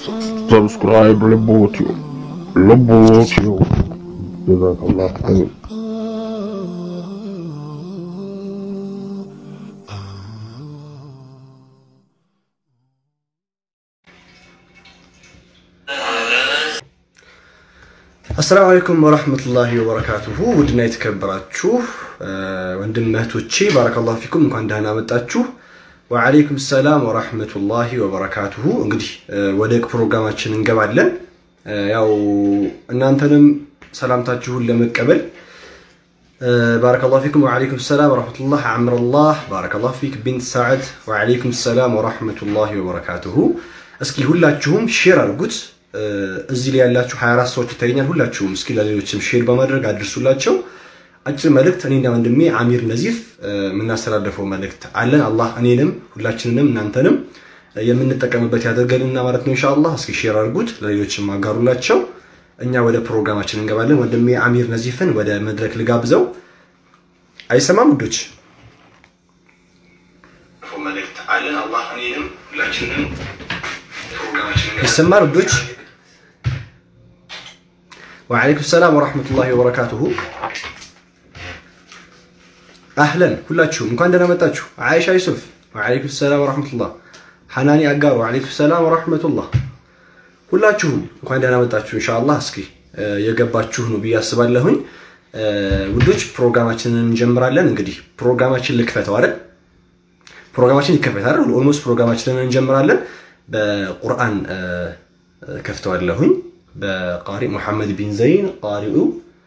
ሰብስክራይብ ልቦትዮ ልቦትዮ ጀዛከላህ ኸይር። አሰላሙ አለይኩም ወረህመቱላሂ ወበረካቱሁ ውድና የተከበራችሁ ወንድም እህቶቼ ባረከላሁ ፊኩም እንኳን ደህና መጣችሁ። ወዓለይኩም ሰላም ወረህመቱላሂ ወበረካቱሁ። እንግዲህ ወደ ፕሮግራማችን እንገባለን። ያው እናንተንም ሰላምታችሁን ለመቀበል ባረከላሁ ፊኩም ወዓለይኩም ሰላም ወረህመቱላህ አምረላህ ባረከላሁ ፊክ ቢንት ሰዓድ ወዓለይኩም ሰላም ወረህመቱላሂ ወበረካቱሁ። እስኪ ሁላችሁም ሼር አድርጉት። እዚህ ላይ ያላችሁ 24 ሰዎች ይታየኛል። ሁላችሁም እስኪ ለሌሎችም ሼር በማድረግ አድርሱላቸው። አጭር መልእክት እኔና ወንድሜ አሚር ነዚፍ የምናስተላልፈው መልእክት አለን። አላህ እኔንም ሁላችንንም እናንተንም የምንጠቀምበት ያደርገንና ማለት ነው ኢንሻአላህ። እስኪ ሼር አድርጉት፣ ለሌሎችም አጋሩላቸው። እኛ ወደ ፕሮግራማችን እንገባለን። ወንድሜ አሚር ነዚፍን ወደ መድረክ ልጋብዘው። አይሰማም ውዶች? መልእክት አለን። አላህ እኔንም ሁላችንንም ይሰማል ውዶች? ወዓለይኩም ሰላም ወራህመቱላሂ ወበረካቱሁ። አህለን ሁላችሁም እንኳን ደህና መጣችሁ። አይሻ ዩሱፍ ወዓለይኩም ሰላም ወራህመቱላህ። ሐናኒ አጋር ወዓለይኩም ሰላም ወራህመቱላህ። ሁላችሁም እንኳን ደህና መጣችሁ። ኢንሻአላህ እስኪ የገባችሁ ነው ብዬ አስባለሁኝ። ውዶች ፕሮግራማችንን እንጀምራለን። እንግዲህ ፕሮግራማችን ልክፈተው አይደል? ፕሮግራማችን ይከፈት አይደል? ኦልሞስት ፕሮግራማችንን እንጀምራለን። በቁርአን ከፍተዋለሁኝ በቃሪ ሙሐመድ ቢን ዘይን ቃሪኡ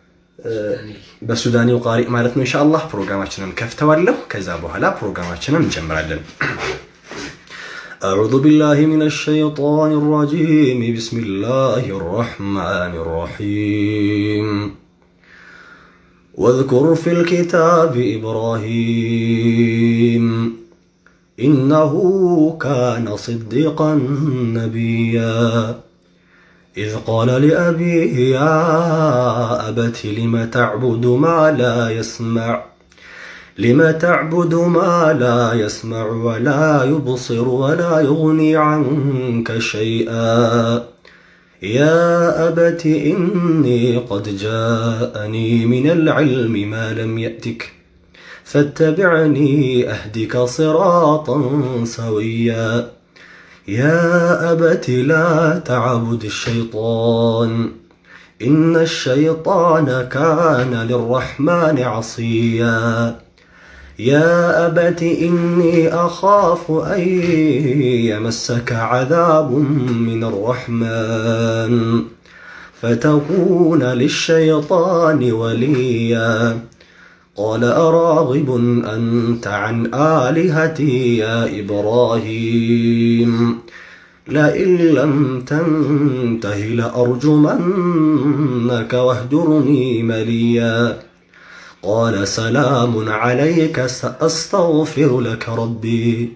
በሱዳኒው ቃሪ ማለት ነው። ኢንሻአላህ ፕሮግራማችንን ከፍተዋለሁ። ከዛ በኋላ ፕሮግራማችንን እንጀምራለን። أعوذ بالله من الشيطان الرجيم بسم الله الرحمن الرحيم واذكر في الكتاب إبراهيم إنه كان صديقا نبيا إذ قال لأبيه يا أبت لم تعبد ما لا يسمع لم تعبد ما لا يسمع ولا يبصر ولا يغني عنك شيئا يا أبت إني قد جاءني من العلم ما لم يأتك فاتبعني أهدك صراطا سويا يا أبت لا تعبد الشيطان إن الشيطان كان للرحمن عصيا يا أبت إني أخاف أن يمسك عذاب من الرحمن فتكون للشيطان وليا قال أراغب أنت عن آلهتي يا إبراهيم لئن لم تنته لأرجمنك واهجرني مليا قال سلام عليك سأستغفر لك ربي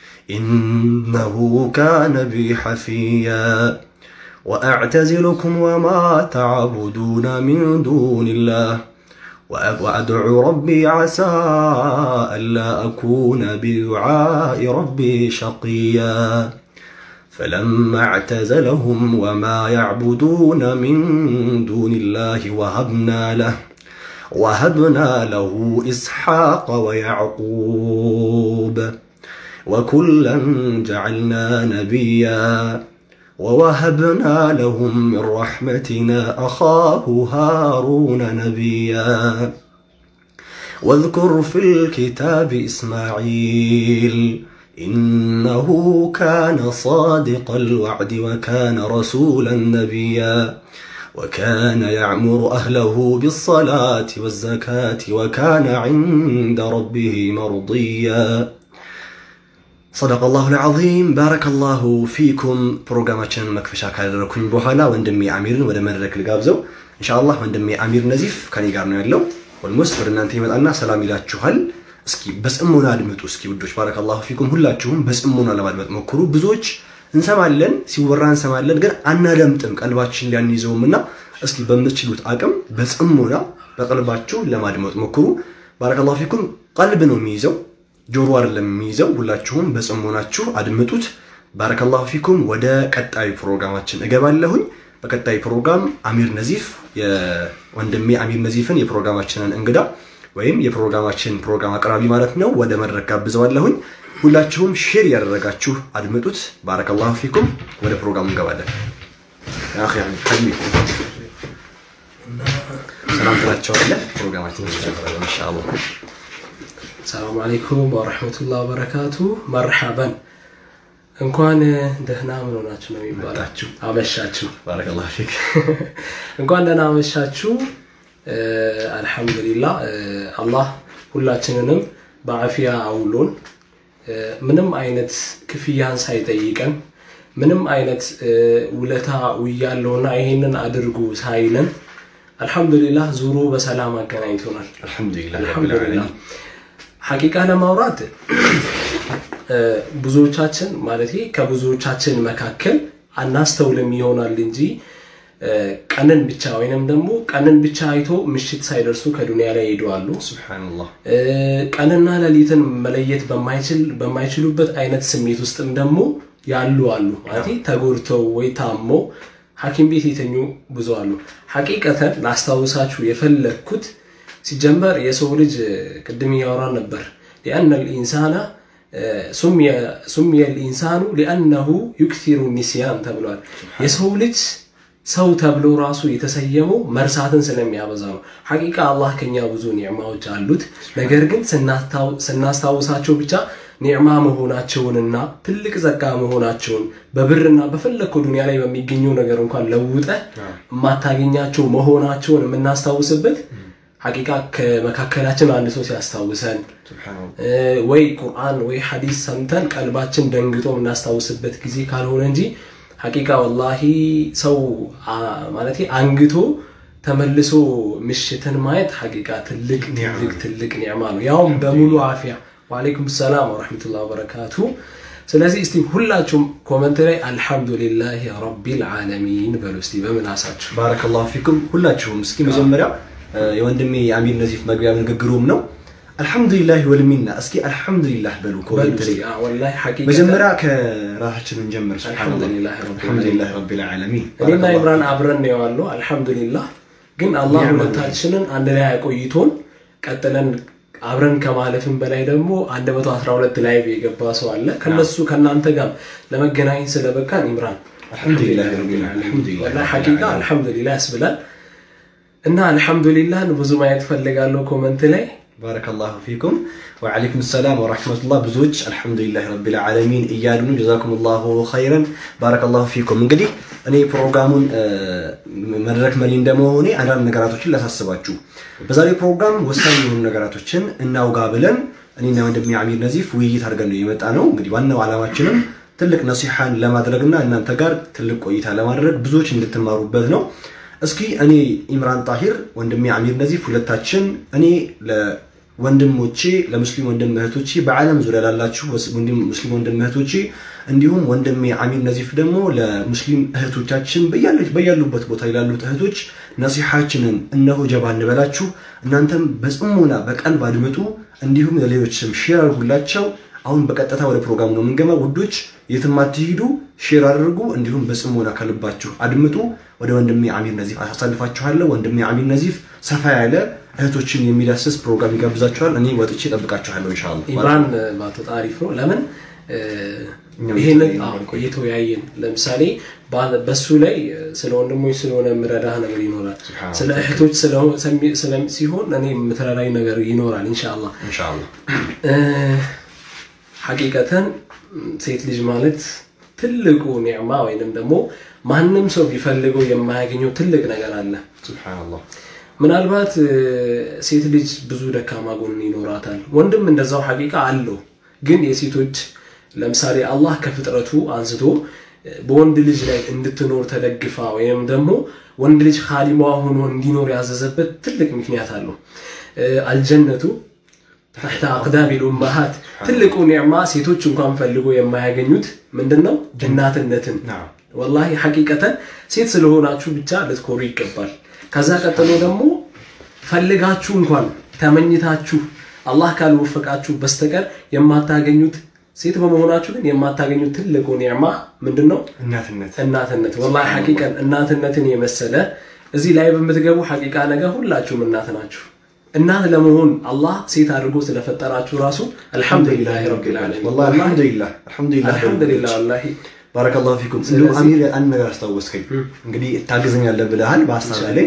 إنه كان بي حفيا وأعتزلكم وما تعبدون من دون الله وأدعو ربي عسى ألا أكون بدعاء ربي شقيا فلما اعتزلهم وما يعبدون من دون الله وهبنا له وهبنا له إسحاق ويعقوب وكلا جعلنا نبيا ووهبنا لهم من رحمتنا أخاه هارون نبيا واذكر في الكتاب إسماعيل إنه كان صادق الوعد وكان رسولا نبيا وكان يعمر أهله بالصلاة والزكاة وكان عند ربه مرضيا صدق الله العظيم بارك الله فيكم ፕሮግራማችንን መክፈሻ ካደረኩኝ በኋላ ወንድሜ አሚርን ወደ መድረክ ልጋብዘው ኢንሻአላህ ወንድሜ አሚር ነዚፍ ከኔ ጋር ነው ያለው ኦልሞስት ወደ እናንተ ይመጣና ሰላም ይላችኋል እስኪ በጽሞና አድምጡ እስኪ ውዶች ባረከላሁ ፊኩም ሁላችሁም በጽሞና ለማድመጥ ሞክሩ ብዙዎች እንሰማለን ሲወራ እንሰማለን ግን አናደምጥም ቀልባችን ሊያንይዘውም እና እስኪ በምትችሉት አቅም በጽሞና በቀልባችሁ ለማድመጥ ሞክሩ ባረከላሁ ፊኩም ቀልብ ነው የሚይዘው ጆሮ አይደለም የሚይዘው። ሁላችሁም በጽሞናችሁ አድምጡት። ባረከላሁ ፊኩም። ወደ ቀጣዩ ፕሮግራማችን እገባለሁኝ። በቀጣይ ፕሮግራም አሚር ነዚፍ የወንድሜ አሚር ነዚፍን የፕሮግራማችንን እንግዳ ወይም የፕሮግራማችን ፕሮግራም አቅራቢ ማለት ነው ወደ መድረክ ጋብዘዋለሁኝ። ሁላችሁም ሼር ያደረጋችሁ አድምጡት። ባረከላሁ ፊኩም። ወደ ፕሮግራሙ እንገባለን። ያ አኺ ሐቢቢ ሰላም ትላቸዋለህ። ፕሮግራማችን ይጀምራል ኢንሻአላህ። ሰላም አለይኩም ወረሕመቱላህ ወበረካቱ። መርሐበን እንኳን ደህና ምን ሆናችሁ ነው የሚባላችሁ? መጣችሁ። አመሻችሁ። ባረከላሁ ፊክ። እንኳን ደህና አመሻችሁ። አልሐምዱሊላህ አላህ ሁላችንንም በአፊያ አውሎን ምንም አይነት ክፍያን ሳይጠይቀን ምንም አይነት ውለታ ውያለውና ይሄንን አድርጉ ሳይለን አልሐምዱሊላህ ዙሮ በሰላም አገናኝቶናል። አልሐምዱሊላህ ረብል አልሐምዱሊላህ ዓለሚን። ሐቂቃ ለማውራት ብዙዎቻችን ማለት ከብዙዎቻችን መካከል አናስተውልም ይሆናል እንጂ ቀንን ብቻ ወይንም ደግሞ ቀንን ብቻ አይቶ ምሽት ሳይደርሱ ከዱንያ ላይ ይሄዳሉ። ሱብሃነላህ ቀንና ሌሊትን መለየት በማይችል በማይችሉበት አይነት ስሜት ውስጥም ደግሞ ያሉ አሉ። ማለት ተጎድተው ወይ ታመው ሐኪም ቤት የተኙ ብዙ አሉ። ሐቂቀተን ላስታውሳችሁ የፈለግኩት ሲጀመር የሰው ልጅ ቅድም እያወራን ነበር ሊአነ ልኢንሳና ሱሚየ ልኢንሳኑ ሊአነሁ ዩክቲሩ ኒስያን ተብሏል። የሰው ልጅ ሰው ተብሎ ራሱ የተሰየመው መርሳትን ስለሚያበዛ ነው። ሐቂቃ አላህ ከኛ ብዙ ኒዕማዎች አሉት። ነገር ግን ስናስታውሳቸው ብቻ ኒዕማ መሆናቸውንና ትልቅ ጸጋ መሆናቸውን በብርና በፈለግከው ዱንያ ላይ በሚገኘው ነገር እንኳን ለውጠ የማታገኛቸው መሆናቸውን የምናስታውስበት ሐቂቃ ከመካከላችን አንድ ሰው ሲያስታውሰን ወይ ቁርአን ወይ ሐዲስ ሰምተን ቀልባችን ደንግጦ የምናስታውስበት ጊዜ ካልሆነ እንጂ ሐቂቃ ወላሂ ሰው ማለት አንግቶ ተመልሶ ምሽትን ማየት ሐቂቃ ትልቅ ትልቅ ትልቅ ኒዕማ ነው። ያውም በሙሉ አፊያ። ወአለይኩም ሰላም ወረሕመቱላሂ ወበረካቱ። ስለዚህ እስቲ ሁላችሁም ኮመንት ላይ አልሐምዱሊላህ ረቢል ዓለሚን በሉ እስቲ በምላሳችሁ። ባረከላሁ ፊኩም ሁላችሁም። እስኪ መጀመሪያ የወንድሜ የአሚር ነዚፍ መግቢያ ንግግሩም ነው አልሐምዱሊላህ ወልሚና። እስኪ አልሐምዱሊላህ በሉ ኮሜንት ላይ ወላሂ ሐቂቃ መጀመሪያ ከራሳችን እንጀምር። አልሐምዱሊላህ ረቢል አልሐምዱሊላህ ረቢል ዓለሚን። እኔና ኢምራን አብረን ነው የዋልነው። አልሐምዱሊላህ ግን አላህ ሁለታችንን አንድ ላይ አቆይቶን ቀጥለን አብረን ከማለፍን በላይ ደግሞ 112 ላይቭ የገባ ሰው አለ። ከነሱ ከእናንተ ጋር ለመገናኘት ስለበቃን ኢምራን አልሐምዱሊላህ ረቢል ዓለሚን። ወላሂ ሐቂቃ አልሐምዱሊላህ ያስብላል እና አልሐምዱሊላህን ብዙ ማየት ፈልጋለሁ ኮመንት ላይ ባረከላሁ ፊኩም ወዓለይኩም ሰላም ወራህመቱላህ። ብዙዎች አልሐምዱሊላህ ረቢል ዓለሚን እያሉ ነው። ጀዛኩም ላሁ ኸይረን ባረከላሁ ፊኩም። እንግዲህ እኔ ፕሮግራሙን መድረክ መሪ እንደመሆኔ አንዳንድ ነገራቶችን ላሳስባችሁ። በዛሬው ፕሮግራም ወሳኝ የሆኑ ነገራቶችን እናውጋ ብለን እኔና ወንድሜ አሚር ነዚፍ ውይይት አድርገን ነው የመጣ ነው። እንግዲህ ዋናው ዓላማችንም ትልቅ ነሲሐን ለማድረግና እናንተ ጋር ትልቅ ቆይታ ለማድረግ ብዙዎች እንድትማሩበት ነው። እስኪ እኔ ኢምራን ጣሂር ወንድሜ አሚር ነዚፍ ሁለታችን እኔ ለወንድሞቼ ለሙስሊም ወንድም እህቶቼ በዓለም ዙሪያ ላላችሁ ሙስሊም ወንድም እህቶቼ እንዲሁም ወንድሜ አሚር ነዚፍ ደግሞ ለሙስሊም እህቶቻችን በያሉበት ቦታ ላሉት እህቶች ነሲሐችንን እነሆ ጀባ እንበላችሁ። እናንተም በጽሞና በቀልብ አድምጡ፣ እንዲሁም ለሌሎችም ሼር አድርጉላቸው። አሁን በቀጥታ ወደ ፕሮግራሙ ነው የምንገባ። ውዶች የትም አትሂዱ፣ ሼር አድርጉ፣ እንዲሁም በጽሞና ከልባችሁ አድምጡ። ወደ ወንድሜ አሚር ነዚፍ አሳልፋችኋለሁ። ወንድሜ አሚር ነዚፍ ሰፋ ያለ እህቶችን የሚዳስስ ፕሮግራም ይጋብዛችኋል። እኔ ወጥቼ እጠብቃችኋለሁ ኢንሻአላህ። ኢምራን ባትወጣ አሪፍ ነው። ለምን ይሄንን እየተወያየን ለምሳሌ በሱ ላይ ስለ ወንድሞች ስለሆነ የምረዳህ ነገር ይኖራል። ስለ እህቶች ሲሆን እኔ የምትረዳኝ ነገር ይኖራል ኢንሻአላህ ኢንሻአላህ። ሐቂቀተን ሴት ልጅ ማለት ትልቁ ኒዕማ ወይንም ደግሞ ማንም ሰው ቢፈልገው የማያገኘው ትልቅ ነገር አለ። ሱብሃነላህ። ምናልባት ሴት ልጅ ብዙ ደካማ ጎን ይኖራታል። ወንድም እንደዛው ሐቂቃ አለው። ግን የሴቶች ለምሳሌ አላህ ከፍጥረቱ አንስቶ በወንድ ልጅ ላይ እንድትኖር ተደግፋ ወይም ደግሞ ወንድ ልጅ ካሊማ ሆኖ እንዲኖር ያዘዘበት ትልቅ ምክንያት አለው። አልጀነቱ ተሕተ አቅዳሚ ልኡመሃት ትልቁ ኒዕማ ሴቶች እንኳን ፈልጎ የማያገኙት ምንድን ነው? እናትነትን። ወላሂ ሐቂቀተን ሴት ስለሆናችሁ ብቻ ልትኮሩ ይገባል። ከዛ ቀጥሎ ደግሞ ፈልጋችሁ እንኳን ተመኝታችሁ አላህ ካልወፈቃችሁ በስተቀር የማታገኙት ሴት በመሆናችሁ ግን የማታገኙት ትልቁ ኒዕማ ምንድን ነው? እናትነት እናትነት። ወላሂ ሐቂቀን እናትነትን የመሰለ እዚህ ላይ በምትገቡ ሐቂቃ ነገር ሁላችሁም እናት ናችሁ። እናት ለመሆን አላህ ሴት አድርጎ ስለፈጠራችሁ ራሱ አልሐምዱሊላህ ረቢል ዓለሚን። ወላሂ አልሐምዱሊላህ አልሐምዱሊላህ አልሐምዱሊላህ ወላሂ ባረከላሁ ፊኩም። እንዲሁ አሚር አንድ ነገር አስታወስከኝ። እንግዲህ ታግዘኛለህ ብለሃል በሀሳብ ላይ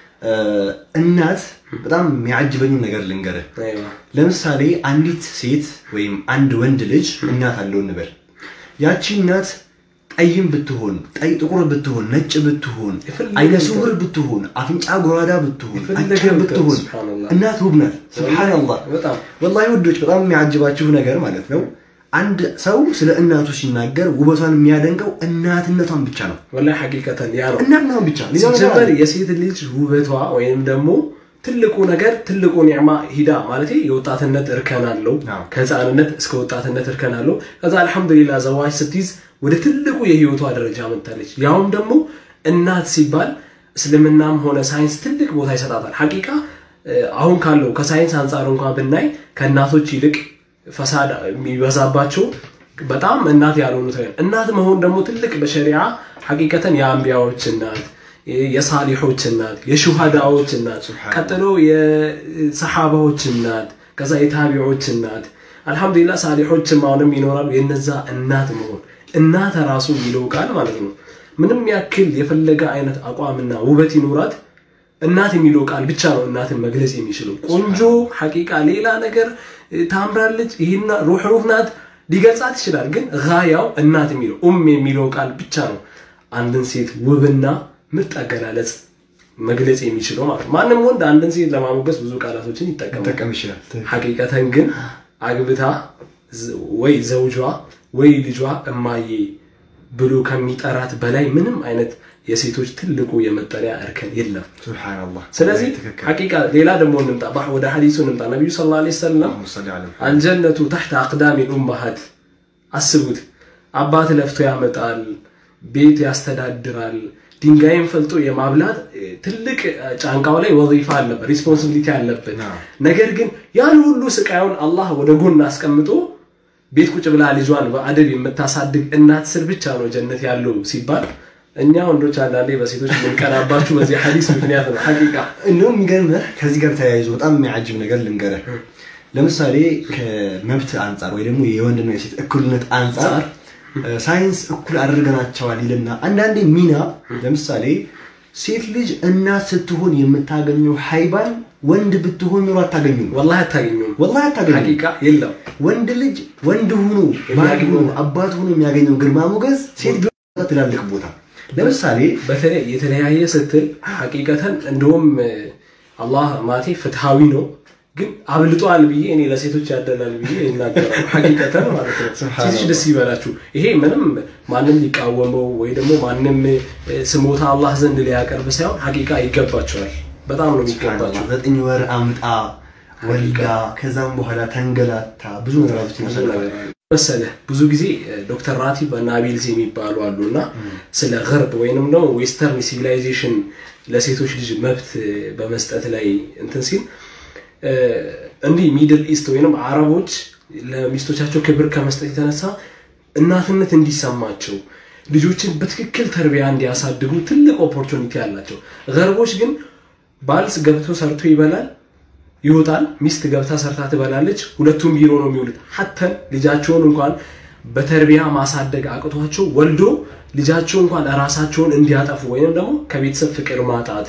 እናት በጣም የሚያጅበኝ ነገር ልንገርህ። አይዋ ለምሳሌ አንዲት ሴት ወይም አንድ ወንድ ልጅ እናት አለው እንበል። ያቺ እናት ጠይም ብትሆን፣ ጠይ ጥቁር ብትሆን፣ ነጭ ብትሆን፣ የፈለገ አይነ ስውር ብትሆን፣ አፍንጫ ጎራዳ ብትሆን፣ የፈለገ አጭር ብትሆን ሱብሃነላህ። እናት ውብ ናት። ሱብሃነላህ በጣም ወላሂ ውዶች በጣም የሚያጅባችሁ ነገር ማለት ነው አንድ ሰው ስለ እናቱ ሲናገር ውበቷን የሚያደንቀው እናትነቷን ብቻ ነው። ወላሂ ሐቂቀተን ያ ነው። እናትነቷን ብቻ ሌላው ነገር ሲጀመር አይደለም። የሴት ልጅ ውበቷ ወይም ደግሞ ትልቁ ነገር ትልቁ ኒዕማ ሂዳ ማለት የወጣትነት እርከን አለው። አዎ። ከህፃንነት እስከ ወጣትነት እርከን አለው። ከዛ አልሐምዱሊላህ ዘዋጅ ስትይዝ ወደ ትልቁ የህይወቷ ደረጃ መጥታለች። ያውም ደግሞ እናት ሲባል እስልምናም ሆነ ሳይንስ ትልቅ ቦታ ይሰጣታል። ሐቂቃ እ፣ አሁን ካለው ከሳይንስ አንጻር እንኳን ብናይ ከእናቶች ይልቅ ፈሳድ የሚበዛባቸው በጣም እናት ያልሆኑት ላይ እናት መሆን ደግሞ ትልቅ በሸሪዓ ሐቂቀተን የአንቢያዎች እናት የሳሊሖች እናት የሹሃዳዎች እናት ቀጥሎ የሰሓባዎች እናት ከዛ የታቢዖች እናት አልሐምዱሊላህ ሳሊሖችም አሁንም ይኖራሉ የነዛ እናት መሆን እናት ራሱ የሚለው ቃል ማለት ነው ምንም ያክል የፈለገ አይነት አቋምና ውበት ይኖራት እናት የሚለው ቃል ብቻ ነው እናትን መግለጽ የሚችለው ቆንጆ ሐቂቃ ሌላ ነገር እ፣ ታምራለች ይህና ሩህ ሩህ ናት ሊገልጻት ይችላል ግን ጋያው እናት የሚለው ኡም የሚለው ቃል ብቻ ነው አንድን ሴት ውብና ምርጥ አገላለጽ መግለጽ የሚችለው ማለት ነው ማንም ወንድ አንድን ሴት ለማሞገስ ብዙ ቃላቶችን ይጠቀማል መጠቀም ይችላል። ሐቂቀተን ግን አግብታ ዝ- ወይ ዘውጇ ወይ ልጇ እማዬ ብሎ ከሚጠራት በላይ ምንም አይነት የሴቶች ትልቁ የመጠሪያ እርከን የለም ሱብሃነላህ። ስለዚህ ትክክል። ሐቂቃ ሌላ ደግሞ እንምጣ ባ- ወደ ሐዲሱ እንምጣ ነቢዩ ስ ላ ሰለም አላሁመ ሰሊ ዐላ ሙሐመድ። አልጀነቱ ተሕተ አቅዳሚ ኡመሃት አስቡት አባት ለፍቶ ያመጣል ቤት ያስተዳድራል ድንጋይን ፈልጦ የማብላት እ፣ ትልቅ እ፣ ጫንቃው ላይ ወዚፋ አለበት ሪስፖንሲቢሊቲ አለበት አዎ። ነገር ግን ያን ሁሉ ስቃዩን አላህ ወደ ጎን አስቀምጦ ቤት ቁጭ ብላ ልጇን በአደብ የምታሳድግ እናት ስር ብቻ ነው ጀነት ያለው ሲባል እኛ ወንዶች አንዳንዴ በሴቶች የምንቀናባችሁ በዚህ ሐዲስ ምክንያት ነው ሐቂቃ እንደውም የሚገርምህ ከዚህ ጋር ተያይዞ በጣም የሚያጅብ ነገር ልንገርህ። ለምሳሌ ከመብት አንጻር ወይ ደግሞ የወንድና የሴት እኩልነት አንጻር እ፣ ሳይንስ እኩል አድርገናቸዋል ይልና አንዳንዴ ሚና ለምሳሌ ሴት ልጅ እናት ስትሆን የምታገኘው ሀይባን ወንድ ብትሆን ኖሮ አታገኙም። ወላሂ አታገኙም ወላሂ አታገኙም። ሐቂቃ የለም ወንድ ልጅ ወንድ ሆኖ ባል ሆኖ አባት ሆኖ የሚያገኘው ግርማ ሞገስ ሴት ቢሆን ትላልቅ ቦታ ለምሳሌ በተለይ የተለያየ ስትል ሐቂቀተን እንደውም እ፣ አላህ ማቴ ፍትሃዊ ነው ግን አብልጧል ብዬ እኔ ለሴቶች ያደላል ብዬ ይናገራሉ ሐቂቀተን ማለት ነው ሴቶች ደስ ይበላችሁ ይሄ ምንም ማንም ሊቃወመው ወይ ደግሞ ማንም እ፣ ስሞታ አላህ ዘንድ ሊያቀርብ ሳይሆን ሐቂቃ ይገባቸዋል በጣም ነው የሚገባቸው ዘጠኝ ወር አምጣ ወልዳ ከዛም በኋላ ተንገላታ ብዙ ነገራቶች ይመስላል መሰለህ ብዙ ጊዜ እ፣ ዶክተር ራቲብ እና አቢልዝ የሚባሉ አሉ እና ስለ ገርብ ወይንም ደግሞ ዌስተርን ሲቪላይዜሽን ለሴቶች ልጅ መብት እ፣ በመስጠት ላይ እንትን ሲል እ፣ እንዲህ ሚድል ኢስት ወይንም አረቦች ለሚስቶቻቸው ክብር ከመስጠት የተነሳ እናትነት እንዲሰማቸው ልጆችን በትክክል ተርቢያ እንዲያሳድጉ ትልቅ ኦፖርቹኒቲ አላቸው። ገርቦች ግን ባልስ ገብቶ ሰርቶ ይበላል ይወጣል። ሚስት ገብታ ሰርታ ትበላለች። ሁለቱም ቢሮ ነው የሚውሉት። ሀተን ልጃቸውን እንኳን በተርቢያ ማሳደግ አቅቷቸው ወልዶ ልጃቸው እንኳን ራሳቸውን እንዲያጠፉ ወይም ደግሞ ከቤተሰብ ፍቅር ማጣት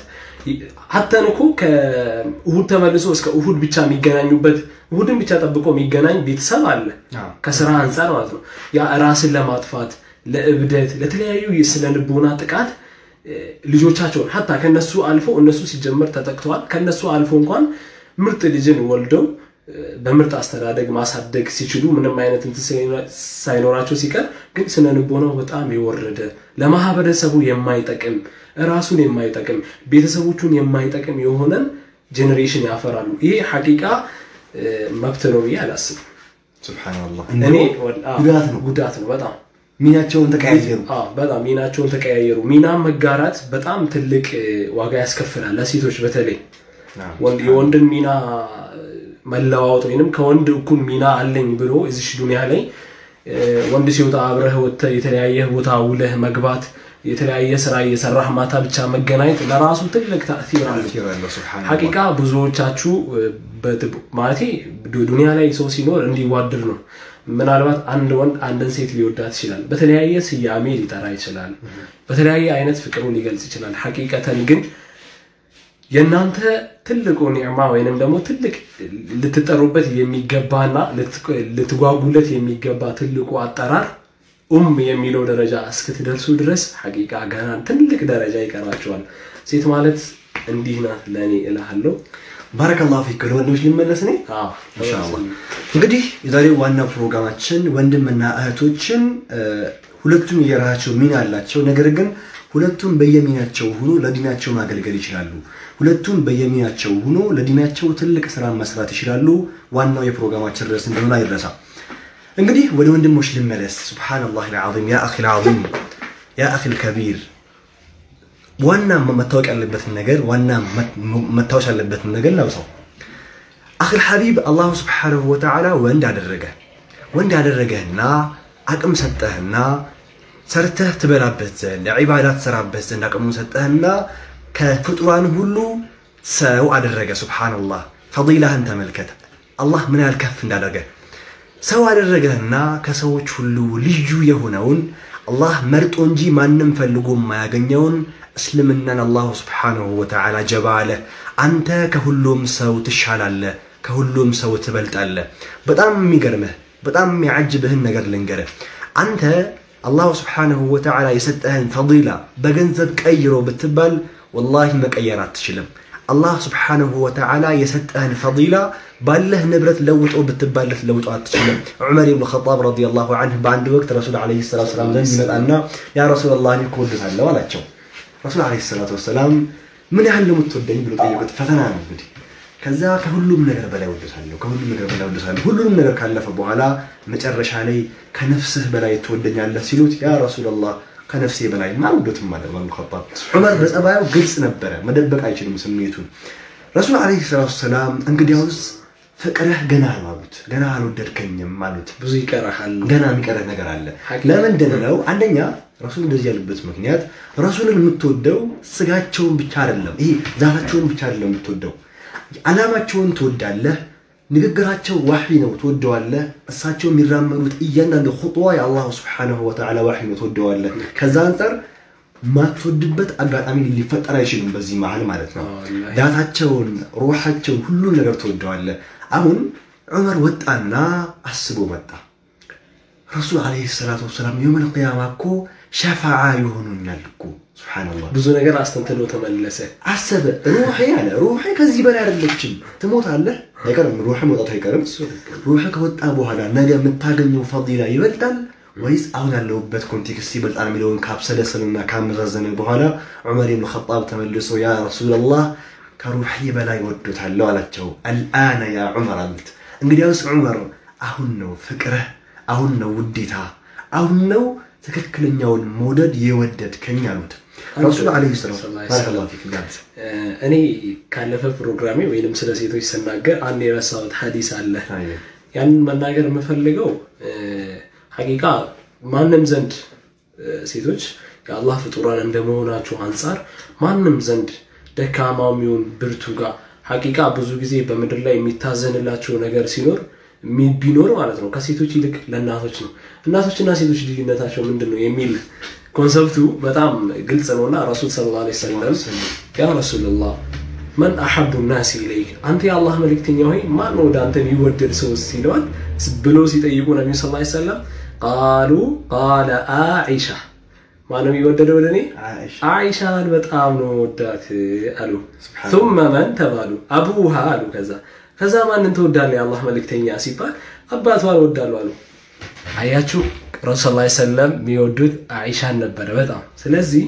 ሀተን እኮ ከእሁድ ተመልሶ እስከ እሁድ ብቻ የሚገናኙበት እሁድን ብቻ ጠብቆ የሚገናኝ ቤተሰብ አለ አዎ። ከስራ አንጻር ማለት ነው። ያ ራስን ለማጥፋት ለእብደት፣ ለተለያዩ የስነ ልቦና ጥቃት እ፣ ልጆቻቸውን ሀታ ከነሱ አልፎ እነሱ ሲጀመር ተጠቅተዋል። ከነሱ አልፎ እንኳን ምርጥ ልጅን ወልደው እ፣ በምርጥ አስተዳደግ ማሳደግ ሲችሉ ምንም አይነት እንትን ሳይኖ- ሳይኖራቸው ሲቀር ግን ስነ ልቦናው በጣም የወረደ ለማህበረሰቡ የማይጠቅም ራሱን የማይጠቅም ቤተሰቦቹን የማይጠቅም የሆነን ጄኔሬሽን ያፈራሉ። ይሄ ሐቂቃ እ፣ መብት ነው ብዬ አላስብም። ሱብሃነላህ እኔ እንደውም ወል- አዎ፣ ጉዳት ነው ጉዳት ነው በጣም ሚናቸውን ተቀያየሩ አዎ፣ በጣም ሚናቸውን ተቀያየሩ። ሚና መጋራት በጣም ትልቅ እ፣ ዋጋ ያስከፍላል ለሴቶች በተለይ ወንድ የወንድን ሚና መለዋወጥ ወይንም ከወንድ እኩል ሚና አለኝ ብሎ እዚሽ ዱኒያ ላይ ወንድ ሲወጣ አብረህ ወጥተህ የተለያየ ቦታ ውለህ መግባት የተለያየ ስራ እየሰራህ ማታ ብቻ መገናኘት ለራሱ ትልቅ ተእሲር አለው። ያለው ሱብሃነላህ ሐቂቃ ብዙዎቻችሁ ማለት ዱኒያ ላይ ሰው ሲኖር እንዲዋድር ነው። ምናልባት አንድ ወንድ አንድን ሴት ሊወዳት ይችላል። በተለያየ ስያሜ ሊጠራ ይችላል። በተለያየ አይነት ፍቅሩ ሊገልጽ ይችላል። ሐቂቀተን ግን የእናንተ ትልቁ ኒዕማ ወይንም ደግሞ ትልቅ ልትጠሩበት የሚገባና ልትጓጉለት የሚገባ ትልቁ አጠራር ኡም የሚለው ደረጃ እስክትደርሱ ድረስ ሐቂቃ ገና ትልቅ ደረጃ ይቀራቸዋል። ሴት ማለት እንዲህ ናት ለእኔ እልሃለሁ። ባረከላሁ ፊክ ወንድሞች ሊመለስ ነኝ አዎ፣ ኢንሻአላህ እንግዲህ የዛሬው ዋና ፕሮግራማችን ወንድምና እህቶችን ሁለቱም የራሳቸው ሚና አላቸው። ነገር ግን ሁለቱም በየሚናቸው ሆኖ ለዲናቸው ማገልገል ይችላሉ። ሁለቱም በየሚናቸው ሆኖ ለዲናቸው ትልቅ ስራ መስራት ይችላሉ። ዋናው የፕሮግራማችን ርዕስ እንደሆነ አይረሳ። እንግዲህ ወደ ወንድሞች ልመለስ። ሱብሃነላህ አልዓዚም ያ አኺል ዓዚም ያ አኺል ከቢር ዋና መታወቅ ያለበትን ነገር ዋና መታወስ ያለበትን ነገር ላውሰው። አኺል ሐቢብ አላሁ ስብሓነሁ ወተዓላ ወንድ አደረገ። ወንድ ያደረገህና አቅም ሰጠህና ሰርተህ ትበላበት ዘንድ ዒባዳ ትሰራበት ዘንድ አቅሙን ሰጠህና ከፍጡራን ሁሉ ሰው አደረገ። ሱብሓነላህ ፈዲላህን ተመልከት። አላህ ምን ያህል ከፍ እንዳደረገ ሰው አደረገህና ከሰዎች ሁሉ ልዩ የሆነውን አላህ መርጦ እንጂ ማንም ፈልጎ የማያገኘውን እስልምናን አላሁ ስብሓነሁ ወተዓላ ጀባ አለ። አንተ ከሁሉም ሰው ትሻላለህ፣ ከሁሉም ሰው ትበልጣለህ። በጣም የሚገርምህ በጣም የሚያጅብህን ነገር ልንገርህ። አንተ አላሁ ስብሓነሁ ወተዓላ የሰጠህን ፈዲላ በገንዘብ ቀይሮ ብትባል ወላሂ መቀየር አትችልም። አላህ ስብሓነሁ ወተዓላ የሰጠህን ፈዲላ ባለህ ንብረት ለውጦ ብትባለት ለውጦ አትችልም። ዑመር ብን ኸጣብ ረዲየላሁ ዐንሁ በአንድ ወቅት ረሱል ዓለይሂ ሰላቱ ወሰላም ዘንድ ይመጣና ያ ረሱለላህ እኔ እኮ እወድሃለሁ አላቸው። ረሱል ዓለይሂ ሰላቱ ወሰላም ምን ያህል ነው የምትወደኝ ብሎ ጠየቁት። ፈተና ነው እንግዲህ። ከዛ ከሁሉም ነገር በላይ ወደታለሁ፣ ከሁሉም ነገር በላይ ወደታለሁ። ሁሉንም ነገር ካለፈ በኋላ መጨረሻ ላይ ከነፍስህ በላይ ትወደኛለህ ሲሉት ያ ረሱለላህ ከነፍሴ በላይ ማውደትም ማለት ነው። ኸጣብ ዑመር በጸባዩ ግልጽ ነበረ፣ መደበቅ አይችልም ስሜቱን። ረሱል ዓለይሂ ሰላቱ ወሰላም እንግዲያውስ ፍቅርህ ገና ነው አሉት። ገና አልወደድከኝም አሉት። ብዙ ይቀርሃል። ገና የሚቀርህ ነገር አለ። ለምንድን ነው? አንደኛ ረሱል እንደዚህ ያሉበት ምክንያት ረሱልን የምትወደው ስጋቸውን ብቻ አይደለም፣ ይሄ ዛታቸውን ብቻ አይደለም የምትወደው፣ ዓላማቸውን ትወዳለህ። ንግግራቸው ዋሒ ነው ትወደዋለህ። እሳቸው የሚራመዱት እያንዳንዱ ኹጥዋ የአላሁ ስብሓነሁ ወተዓላ ዋሒ ነው ትወደዋለህ። ከዛ አንጻር ማትወድበት አጋጣሚ ሊፈጠር አይችልም በዚህ መሀል ማለት ነው። ዳታቸውን፣ ሩሓቸውን፣ ሁሉን ነገር ትወደዋለህ። አሁን ዑመር ወጣና አስቦ መጣ። ረሱል ዓለይሂ ሰላቱ ወሰላም የውመል ቂያማ እኮ ሸፋዓ ይሆኑኛል እኮ ሱብሓነላህ። ብዙ ነገር አስተንትኖ ተመለሰ። አሰበ ሩሄ አለ ሩሄ ከዚህ በላይ አይደለችም፣ ትሞታለህ፣ አይቀርም ሩህ መውጣቱ አይቀርም። ሩህ ከወጣ በኋላ ነገ የምታገኘው ፈዲላ ይበልጣል ወይስ አሁን ያለሁበት ኮንቴክስት ይበልጣል የሚለውን ካብሰለሰልና ካመዛዘነ በኋላ ዑመር ብን ኸጣብ ተመልሶ ያ ረሱለላህ ከሩሒ በላይ ወዶታለሁ አላቸው። አልአነ ያ ዑመር አሉት። እንግዲያውስ ዑመር አሁን ነው ፍቅርህ፣ አሁን ነው ውዴታ፣ አሁን ነው ትክክለኛውን መውደድ የወደድከኝ አሉት። ረሱል ዓለይሂ ሰላም ባረከላሁ ፊክ ጋብዝ እኔ ካለፈ ፕሮግራሜ ወይንም ስለ ሴቶች ስናገር አንድ የረሳሁት ሀዲስ አለ። ያንን መናገር የምፈልገው ሐቂቃ ማንም ዘንድ ሴቶች የአላህ ፍጡራን እንደመሆናቸው አንጻር ማንም ዘንድ ደካማው የሚሆን ብርቱ ጋር ሐቂቃ ብዙ ጊዜ በምድር ላይ የሚታዘንላቸው ነገር ሲኖር ቢኖር ማለት ነው ከሴቶች ይልቅ ለእናቶች ነው። እናቶችና ሴቶች ልዩነታቸው ምንድን ነው የሚል ኮንሰፕቱ በጣም ግልጽ ነውና ረሱል ሰለላሁ ዐለይሂ ወሰለም ያ ረሱልላህ መን አሐቡ ናሲ ኢለይክ አንተ የአላህ መልእክተኛ ሆይ ማን ወደ አንተ የሚወደድ ሰው ሲለዋል ብሎ ሲጠይቁ ነቢዩ ሰለላሁ ዐለይሂ ወሰለም ቃሉ ቃለ አኢሻ ማነው የሚወደደው ወደ እኔ አይሻን በጣም ነው ወዳት አሉ ثم መን ተባሉ አቡሃ አሉ ከዛ ከዛ ማንን ትወዳለህ የአላህ መልእክተኛ ሲባል አባቷን ወዳለሁ አሉ አያችሁ ረሱል ላ ሰለም የሚወዱት አይሻን ነበረ በጣም ስለዚህ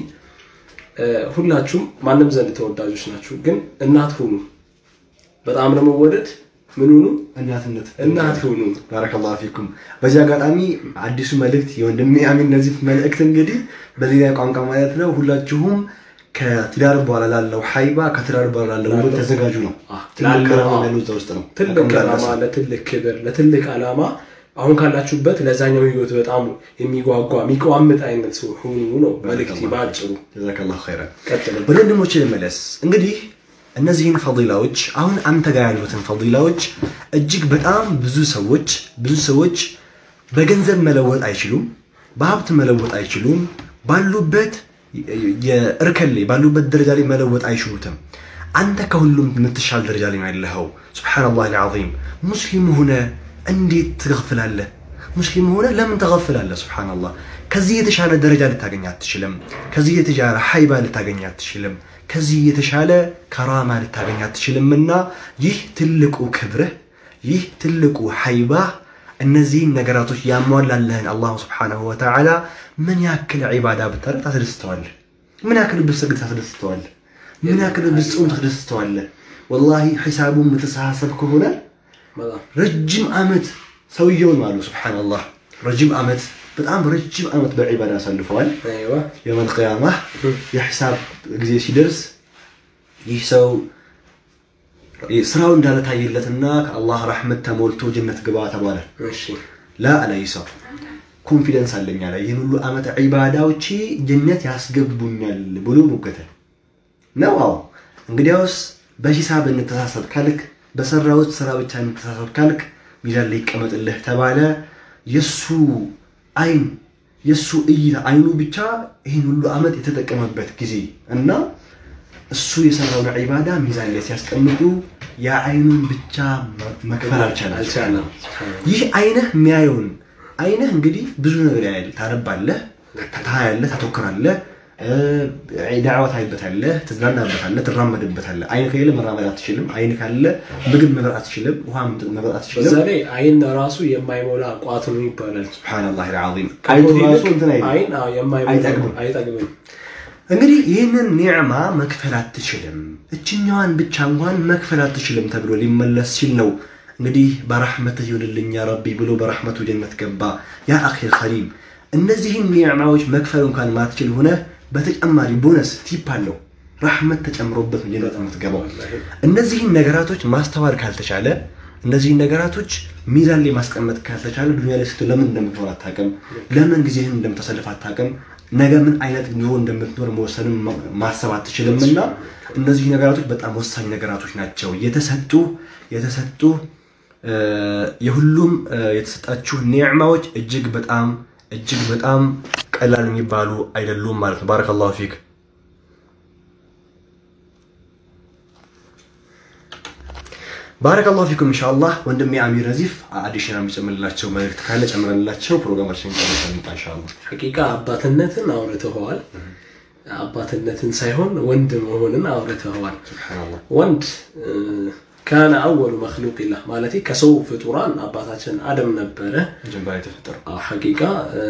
ሁላችሁም ማንም ዘንድ ተወዳጆች ናችሁ ግን እናት ሁኑ በጣም ለመወደድ ምን ሁኑ እናትነት እናት ሁኑ ባረከላሁ ፊኩም። በዚህ አጋጣሚ አዲሱ መልእክት የወንድሜ አሚን ነዚፍ መልእክት እንግዲህ በሌላ ቋንቋ ማለት ነው። ሁላችሁም ከትዳር በኋላ ላለው ሀይባ ከትዳር በኋላ ላለው ውበት ተዘጋጁ ነው። ትልቅ ከራማ ያለው እዛ ውስጥ ነው። ትልቅ ዓላማ ለትልቅ ክብር ለትልቅ ዓላማ አሁን ካላችሁበት ለዛኛው ህይወት በጣም የሚጓጓ የሚቋምጥ አይነት ሰው ሁኑ ነው መልእክቴ በአጭሩ። ጀዛከላሁ ኸይረን። ቀጥሉ። ወደ ወንድሞቼ ልመለስ። እንግዲህ እነዚህን ፈዲላዎች አሁን አንተ ጋር ያሉትን ፈዲላዎች እጅግ በጣም ብዙ ሰዎች ብዙ ሰዎች በገንዘብ መለወጥ አይችሉም፣ በሀብት መለወጥ አይችሉም፣ ባሉበት የእርከን ላይ ባሉበት ደረጃ ላይ መለወጥ አይችሉትም። አንተ ከሁሉም የምትሻል ደረጃ ላይ ነው ያለኸው። ሱብሓነላህ አልዓዚም። ሙስሊም ሆነ እንዴት ትገፍላለህ? ሙስሊም ሆነ ለምን ትገፍላለህ? ሱብሓነላህ። ከዚህ የተሻለ ደረጃ ልታገኝ አትችልም። ከዚህ የተሻለ ሀይባ ልታገኝ አትችልም። ከዚህ የተሻለ ከራማ ልታገኝ አትችልም። እና ይህ ትልቁ ክብርህ፣ ይህ ትልቁ ሀይባህ እነዚህን ነገራቶች ያሟላለህን አላሁ ስብሓነሁ ወተዓላ ምን ያክል ዒባዳ ብታደርግ ታስደስተዋለህ? ምን ያክል ብትሰግድ ታስደስተዋለህ? ምን ያክል ብትጾም ታስደስተዋለህ? ወላሂ ሒሳቡ የምትሰሳሰብ ከሆነ በጣም ረጅም ዓመት ሰውየውን አሉ ስብሓነላህ ረጅም ዓመት በጣም ረጅም ዓመት በዒባዳ አሳልፈዋል። አይዋ የውመል ቂያማ የሒሳብ ጊዜ ሲደርስ ይህ ሰው ስራው እንዳለታየለትና ከአላህ ረሕመት ተሞልቶ ጀነት ግባ ተባለ። እሺ ላ አለ ይህ ሰው ኮንፊደንስ አለኝ አለ ይህን ሁሉ ዓመት ዒባዳዎቼ ጀነት ያስገቡኛል ብሎ ሞገተ ነው። አዎ እንግዲያውስ በሂሳብ እንተሳሰብ ካልክ በሰራሁት ስራ ብቻ እንተሳሰብ ካልክ ሚዛን ላይ ይቀመጥልህ ተባለ። የሱ አይን የሱ እይታ አይኑ ብቻ ይህን ሁሉ ዓመት የተጠቀመበት ጊዜ እና እሱ የሰራውን ዒባዳ ሚዛን ላይ ሲያስቀምጡ የአይኑን ብቻ መክፈል አልቻለም። አልቻለም። ይህ አይንህ የሚያየውን አይንህ እንግዲህ ብዙ ነገር ያያል። ታነባለህ፣ ታያለህ፣ ታተኩራለህ፣ ዳዕዋ ታይበታለህ፣ ትዝናናበታለህ፣ ትራመድበታለህ። አይን ከሌለ መራመድ አትችልም። አይን ካለ ምግብ መብላት አትችልም፣ ውሃ መብላት በዛ አትችልም። ላይ አይን ራሱ የማይሞላ ቋት ነው ይባላል። ሱብሓነላህ አልዓዚም። አይኑ ራሱ እንትን አይልም። አይን አዎ፣ የማይሞላ አይጠግብም። አይጠግብም። እንግዲህ ይህንን ኒዕማ መክፈል አትችልም፣ እችኛዋን ብቻ እንኳን መክፈል አትችልም ተብሎ ሊመለስ ሲል ነው እንግዲህ በረሕመትህ ይሁንልኝ ያ ረቢ ብሎ በረሕመቱ ጀነት ገባ። ያ አኺል ከሪም እነዚህን ኒዕማዎች መክፈል እንኳን ማትችል ሆነ በተጨማሪ ቦነስ ቲፕ አለው ረሕመት ተጨምሮበት ነው ጀነት የምትገባው። እነዚህን ነገራቶች ማስተዋል ካልተቻለ እነዚህን ነገራቶች ሚዛን ላይ ማስቀመጥ ካልተቻለ ዱኒያ ላይ ስትሆን ለምን እንደምትኖር አታውቅም። ለምን ጊዜህን እንደምታሳልፍ አታውቅም። ነገ ምን አይነት ኑሮ እንደምትኖር መወሰንም ማሰብ አትችልም። እና እነዚህ ነገራቶች በጣም ወሳኝ ነገራቶች ናቸው። የተሰጡ የተሰጡ እ፣ የሁሉም እ፣ የተሰጣችሁ ኒዕማዎች እጅግ በጣም እጅግ በጣም ቀላል የሚባሉ አይደሉም ማለት ነው። ባረከላሁ ፊክ። ባረከላሁ ፊኩም ኢንሻአላህ። ወንድሜ አሚር ነዚፍ አዲሽናል የሚጨምርላቸው መልእክት ካለ ጨምረንላቸው ፕሮግራማችን ጨርሰን ኢንሻአላህ። ሐቂቃ አባትነትን አውርተኸዋል። አባትነትን ሳይሆን ወንድ መሆንን አውርተኸዋል። ሱብሃንአላህ ወንድ እ፣ ካነ አወሉ መክሉቅላህ ማለት ከሰው ፍጡራን አባታችን አደም ነበረ። መጀመሪያ የተፈጠረው አዎ፣ ሐቂቃ እ፣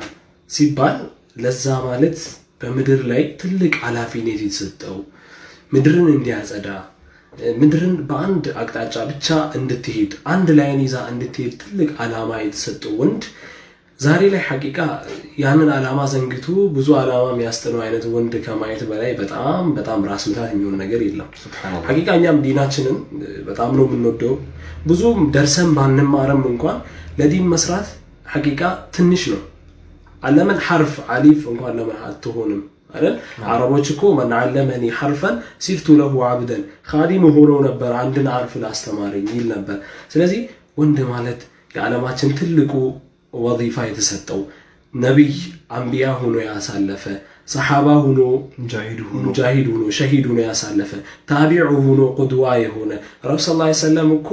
ሲባል ለዛ ማለት በምድር ላይ ትልቅ ኃላፊነት የተሰጠው ምድርን እንዲያጸዳ እ፣ ምድርን በአንድ አቅጣጫ ብቻ እንድትሄድ አንድ ላይን ይዛ እንድትሄድ ትልቅ ዓላማ የተሰጠው ወንድ ዛሬ ላይ ሐቂቃ ያንን ዓላማ ዘንግቶ ብዙ ዓላማ የሚያስጥነው አይነት ወንድ ከማየት በላይ በጣም በጣም ራስ ምታት የሚሆን ነገር የለም። ሱብሃንአላህ ሐቂቃ እኛም ዲናችንን እ፣ በጣም ነው የምንወደው። ብዙ ደርሰን ባንማረም እንኳን ለዲን መስራት ሐቂቃ ትንሽ ነው። አለምን ሐርፍ አሊፍ እንኳን ለምን አትሆንም አይደል? አረቦች እኮ መን ዓለመኒ ሐርፈን ሲርቱ ለሁ አብደን ካዲም ሆነው ነበር አንድን ሐርፍ ላስተማረኝ ይል ነበር። ስለዚህ ወንድ ማለት የዓለማችን ትልቁ ወዚፋ የተሰጠው ነቢይ አንቢያ ሆኖ ያሳለፈ ሰሓባ ሆኖ ሙጃሂድ ሆኖ ሙጃሂድ ሆኖ ሸሂድ ሆኖ ያሳለፈ ታቢዑ ሆኖ ቁድዋ የሆነ ረብ ስ ላ ሰለም እኮ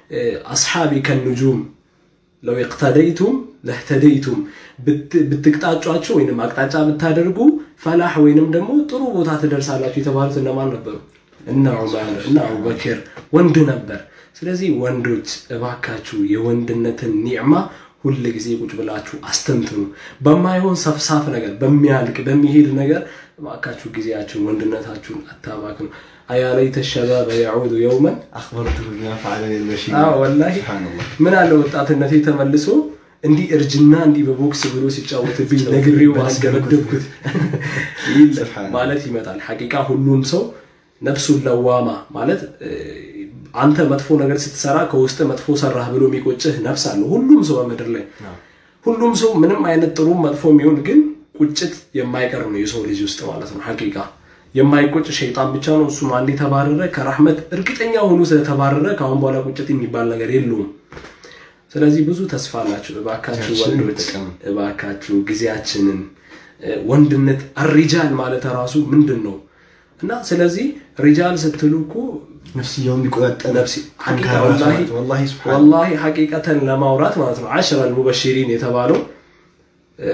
አስሓቢ ከንጁም ለው እቅተደይቱም ለህተደይቱም ብትቅጣጫቸው ወይም አቅጣጫ ብታደርጉ ፈላህ ወይንም ደግሞ ጥሩ ቦታ ትደርሳላችሁ የተባሉት እነማን ነበሩ? እነ ዑመር እነ አቡበክር ወንድ ነበር። ስለዚህ ወንዶች እባካችሁ የወንድነትን ኒዕማ ሁል ጊዜ ቁጭ ብላችሁ አስተንትኑ። በማይሆን ሰፍሳፍ ነገር፣ በሚያልቅ በሚሄድ ነገር እባካችሁ ጊዜያችሁን ወንድነታችሁን አታባክኑ። አያ ለይተ ሸባበ የዑዱ የውመን አክበርቱ ቢማ ፈዐለ ልመሺ አዎ ወላሂ ሱብሃንአላህ ምን አለ ወጣትነቴ ተመልሶ እንዲህ እርጅና እንዲህ በቦክስ ብሎ ሲጫወትብኝ ነግሬው አስገበደብኩት ይል ሱብሃነላህ። ማለት ይመጣል። ሐቂቃ ሁሉም ሰው ነፍሱን ለዋማ ማለት እ፣ አንተ መጥፎ ነገር ስትሰራ ከውስጥ መጥፎ ሰራህ ብሎ የሚቆጭህ ነፍስ አለ ሁሉም ሰው በምድር ላይ ሁሉም ሰው ምንም አይነት ጥሩ መጥፎ የሚሆን ግን ቁጭት የማይቀር ነው የሰው ልጅ ውስጥ ማለት ነው ሐቂቃ የማይቆጭ ሸይጣን ብቻ ነው እሱም አንድ የተባረረ ከራህመት እርግጠኛ ሆኖ ስለተባረረ ከአሁን በኋላ ቁጭት የሚባል ነገር የለውም ስለዚህ ብዙ ተስፋ አላችሁ እባካችሁ ወንዶች እባካችሁ ጊዜያችንን እ፣ ወንድነት አሪጃል ማለት ራሱ ምንድን ነው እና ስለዚህ ሪጃል ስትሉ እኮ ነፍስያውን የሚቆጣጠር ነፍሲ ሐቂቃ ጠንካራ ወላሂ ሰው ናት። ወላሂ ሱብሓነላህ። ወላሂ ሐቂቀተን ለማውራት ማለት ነው አሽረ አልሙበሽሪን የተባለው እ፣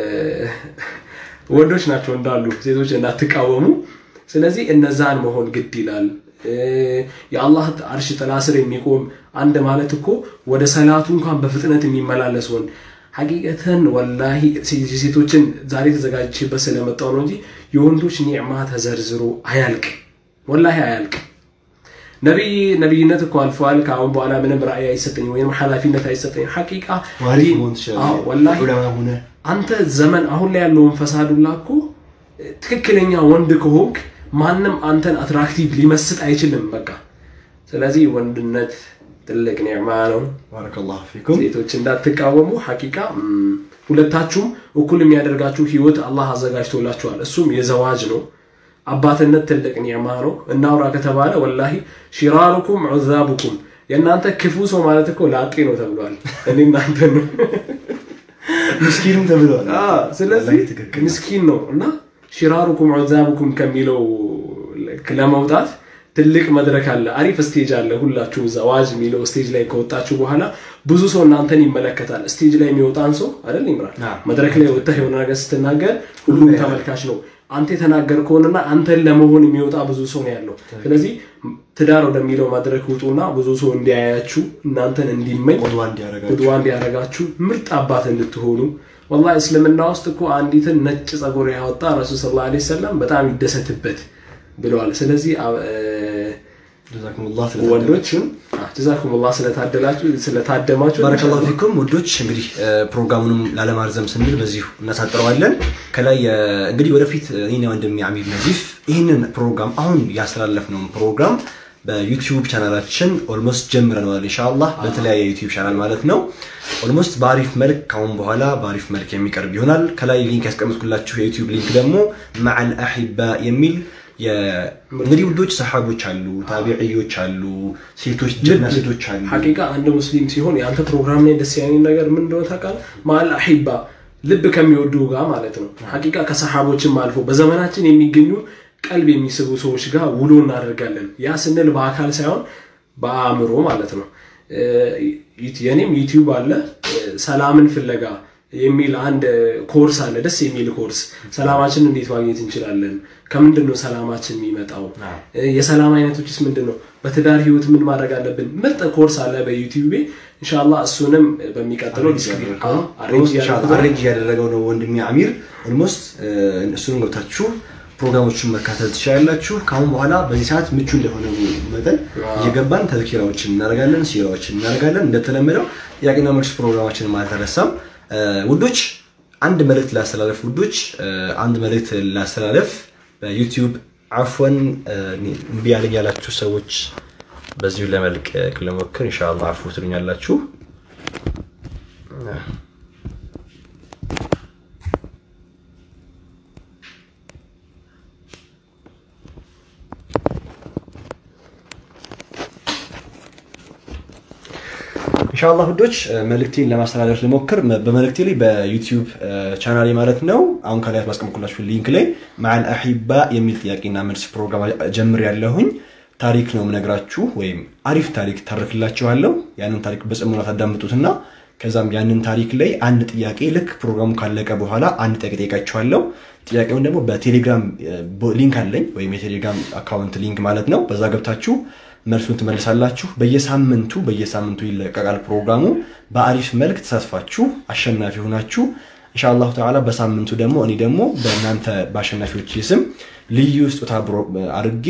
ወንዶች ናቸው እንዳሉ ሴቶች እንዳትቃወሙ ስለዚህ እነዛን መሆን ግድ ይላል እ፣ የአላህ አርሽ ጥላ ስር የሚቆም አንድ ማለት እኮ ወደ ሰላቱ እንኳን በፍጥነት የሚመላለስ ወንድ ሐቂቀተን ወላሂ ሴቶችን ዛሬ ተዘጋጅቼበት ስለመጣው ነው እንጂ የወንዶች ኒዕማ ተዘርዝሮ አያልቅም ወላሂ አያልቅም ነቢይ ነቢይነት እኮ አልፈዋል ከአሁን በኋላ ምንም ራእይ አይሰጠኝም ወይም ኃላፊነት አይሰጠኝም ሐቂቃ ዋሪፍ ዲን- መሆን አዎ፣ ትችላለህ ወላሂ ዑለማ ሆነ አንተ ዘመን አሁን ላይ ያለውን ፈሳዱላ እኮ ትክክለኛ ወንድ ከሆንክ ማንም አንተን አትራክቲቭ ሊመስጥ አይችልም በቃ ስለዚህ ወንድነት ትልቅ ኒዕማ ነው ባረከላሁ ፊኩም ሴቶች እንዳትቃወሙ ሐቂቃ ም፣ ሁለታችሁም እኩል የሚያደርጋችሁ ህይወት አላህ አዘጋጅቶላችኋል እሱም የዘዋጅ ነው አባትነት ትልቅ ኒዕማ ነው እናውራ ከተባለ ወላሂ ሽራሩኩም ዑዛቡኩም የእናንተ ክፉ ሰው ማለት እኮ ላጤ ነው ተብሏል እኔ እናንተ ነው ምስኪንም ተብለዋል አዎ፣ ስለዚህ ወላሂ ትክክል ምስኪን ነው እና ሽራሩኩም ዑዛቡኩም ከሚለው ለመውጣት ትልቅ መድረክ አለ አሪፍ ስቴጅ አለ ሁላችሁ እዛ ዋጅ የሚለው ስቴጅ ላይ ከወጣችሁ በኋላ ብዙ ሰው እናንተን ይመለከታል ስቴጅ ላይ የሚወጣን ሰው አይደል ይምራል አዎ። መድረክ ላይ ወጥተህ የሆነ ነገር ስትናገር ሁሉም ተመልካች ነው አንተ የተናገር ከሆነና አንተን ለመሆን የሚወጣ ብዙ ሰው ነው ያለው ስለዚህ ትዳር ወደሚለው መድረክ ውጡና ብዙ ሰው እንዲያያችሁ እናንተን እንዲመኝ ቁድዋ እንዲያደርጋችሁ ቁድዋ እንዲያደርጋችሁ ምርጥ አባት እንድትሆኑ ወላሂ እስልምና ውስጥ እኮ አንዲትን ነጭ ጸጉር ያወጣ ረሱል ስ ላ ሰለም በጣም ይደሰትበት ብለዋል ስለዚህ አ- እ፣ ጀዛኩሙላህ ወንዶችም ጀዛኩም ላ ስለታደላችሁ ስለታደማችሁ ባረከላሁ ፊኩም ውዶች እንግዲህ እ፣ ፕሮግራሙንም ላለማርዘም ስንል በዚሁ እናሳጥረዋለን ከላይ እ፣ እንግዲህ ወደፊት እኔና ወንድሜ አሚር ነዚፍ ይህንን ፕሮግራም አሁን ያስተላለፍነውን ፕሮግራም በዩቲዩብ ቻናላችን ኦልሞስት ጀምረነዋል ኢንሻአላህ በተለያየ ዩቲዩብ ቻናል ማለት ነው ኦልሞስት በአሪፍ መልክ ካሁን በኋላ በአሪፍ መልክ የሚቀርብ ይሆናል ከላይ ሊንክ ያስቀምጥኩላችሁ የዩቲዩብ ሊንክ ደግሞ መዓል አሒባ የሚል የ- እንግዲህ ውዶች ሰሓቦች አሉ ታቢዕዮች አሉ ሴቶች ጀግና ሴቶች አሉ ሐቂቃ አንድ ሙስሊም ሲሆን የአንተ ፕሮግራም ላይ ደስ ያለኝ ነገር ምን እንደሆነ ታውቃለህ? ማል አሒባ ልብ ከሚወዱ ጋር ማለት ነው። ሐቂቃ ከሰሓቦችም አልፎ በዘመናችን የሚገኙ ቀልብ የሚስቡ ሰዎች ጋር ውሎ እናደርጋለን። ያ ስንል በአካል ሳይሆን በአእምሮ ማለት ነው። እ፣ የኔም ዩቲዩብ አለ እ፣ ሰላምን ፍለጋ የሚል አንድ ኮርስ አለ። ደስ የሚል ኮርስ ሰላማችን እንዴት ማግኘት እንችላለን? ከምንድን ነው ሰላማችን የሚመጣው? እ፣ የሰላም አይነቶችስ ምንድን ነው? በትዳር ህይወት ምን ማድረግ አለብን? ምርጥ ኮርስ አለ በዩቲዩቤ ኢንሻላ እሱንም በሚቀጥለው ዲስክሪፕ አሬንጅ እያደረኩት ነው። አሬንጅ እያደረገው ነው ወንድሜ አሚር ኦልሞስት እሱንም ገብታችሁ ፕሮግራሞችን መካተል ትችላላችሁ ከአሁን በኋላ በዚህ ሰዓት ምቹ እንደሆነ መጠን እየገባን ተዝኪራዎችን እናደርጋለን ሲራዎችን እናደርጋለን እንደተለመደው ጥያቄና መልስ ፕሮግራማችንን አልተረሳም እ፣ ውዶች አንድ መልእክት ላስተላለፍ ውዶች እ፣ አንድ መልእክት ላስተላለፍ በዩቲዩብ አፎን እምቢ ያለኝ ያላችሁ ሰዎች በዚሁ ለመልቀቅ ለሞክር ኢንሻአላህ አፉ ትሉኛላችሁ ኢንሻአላህ ውዶች መልእክቴን ለማስተላለፍ ልሞክር። በመልእክቴ ላይ በዩቲዩብ ቻናሌ ማለት ነው አሁን ከላይ ባስቀምጥኩላችሁ ሊንክ ላይ መዓል አሒባ የሚል ጥያቄና መልስ ፕሮግራም ጀምር ያለሁኝ ታሪክ ነው የምነግራችሁ ወይም አሪፍ ታሪክ ታርክላችኋለሁ። ያንን ታሪክ በጽሞና ታዳምጡትና ከዛም ያንን ታሪክ ላይ አንድ ጥያቄ ልክ ፕሮግራሙ ካለቀ በኋላ አንድ ጥያቄ ጠይቃችኋለሁ። ጥያቄውን ደግሞ በቴሌግራም ሊንክ አለኝ ወይም የቴሌግራም አካውንት ሊንክ ማለት ነው። በዛ ገብታችሁ መልሱን ትመልሳላችሁ። በየሳምንቱ በየሳምንቱ ይለቀቃል ፕሮግራሙ። በአሪፍ መልክ ተሳትፋችሁ አሸናፊ ሆናችሁ ኢንሻአላሁ ተዓላ በሳምንቱ ደግሞ እኔ ደግሞ በእናንተ በአሸናፊዎች ስም ልዩ ስጦታ አድርጌ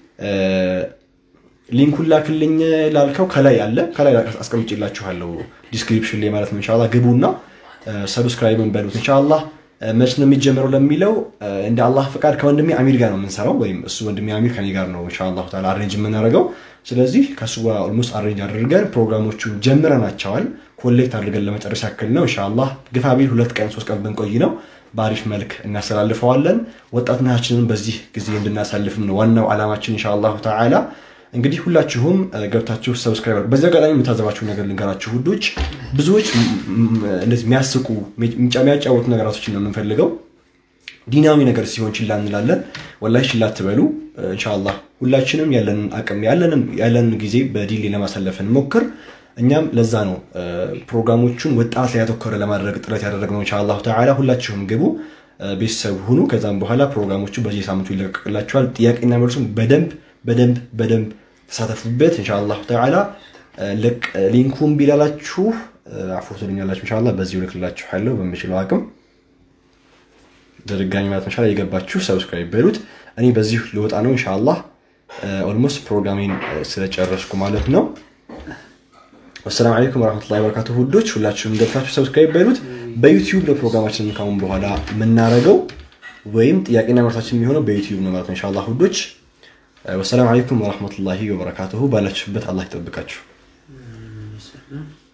ሊንኩን ላክልኝ ላልከው ከላይ አለ ከላይ አስቀምጬላችኋለሁ ዲስክሪፕሽን ላይ ማለት ነው። ኢንሻአላህ ግቡና ሰብስክራይብን በሉት ኢንሻአላህ መች ነው የሚጀምረው ለሚለው እንደ አላህ ፈቃድ ከወንድሜ አሚር ጋር ነው የምንሰራው፣ ወይም እሱ ወንድሜ አሚር ከኔ ጋር ነው ኢንሻአላሁ ተዓላ አሬንጅ የምናደርገው። ስለዚህ ከእሱ ጋር ኦልሞስት አሬንጅ አድርገን ፕሮግራሞቹ ጀምረናቸዋል። ኮሌክት አድርገን ለመጨረስ ያክል ነው ኢንሻአላህ። ግፋ ቢል ሁለት ቀን ሶስት ቀን ብንቆይ ነው በአሪፍ መልክ እናስተላልፈዋለን። ወጣትነታችንን በዚህ ጊዜ እንድናሳልፍም ነው ዋናው ዓላማችን ኢንሻአላሁ ተዓላ። እንግዲህ ሁላችሁም ገብታችሁ ሰብስክራይብ አድርጉ። በዚህ አጋጣሚ የምታዘባችሁ ነገር ልንገራችሁ ውዶች፣ ብዙዎች እንደዚህ የሚያስቁ የሚያጫወቱ ነገራቶችን ነው የምንፈልገው። ዲናዊ ነገር ሲሆን ችላ እንላለን። ወላሂ ችላ አትበሉ። ኢንሻአላህ ሁላችንም ያለንን አቅም ያለንን ጊዜ በዲሌ ለማሳለፍ እንሞክር። እኛም ለዛ ነው ፕሮግራሞቹን ወጣት ላይ ያተኮረ ለማድረግ ጥረት ያደረግነው። ኢንሻአላሁ ተዓላ ሁላችሁም ግቡ፣ ቤተሰብ ሁኑ። ከዛም በኋላ ፕሮግራሞቹ በዚህ ሳምንቱ ይለቀቅላችኋል። ጥያቄና መልሱም በደንብ በደንብ በደንብ ተሳተፉበት ኢንሻአላሁ ተዓላ። ሊንኩን ቢላላችሁ አፉ ትሉኛላችሁ ኢንሻአላህ። በዚህ ልክላችኋለሁ በምችለው አቅም በድጋሚ ማለት መቻል የገባችሁ ሰብስክራይብ በሉት። እኔ በዚህ ልወጣ ነው ኢንሻአላህ። ኦልሞስት ፕሮግራሜን ስለጨረስኩ ማለት ነው። ወሰላም አለይኩም ወረህመቱላሂ ወበረካቱ ውዶች፣ ሁላችሁም ገብታችሁ ሰብስክራይብ በሉት። በዩቲዩብ ነው ፕሮግራማችንን ካሁን በኋላ የምናደርገው ወይም ጥያቄና መልሳችን የሚሆነው በዩቲዩብ ነው ማለት ነው ኢንሻአላህ ውዶች። ወሰላም አለይኩም ወረህመቱላሂ ወበረካቱሁ። ባላችሁበት አላህ ይጠብቃችሁ።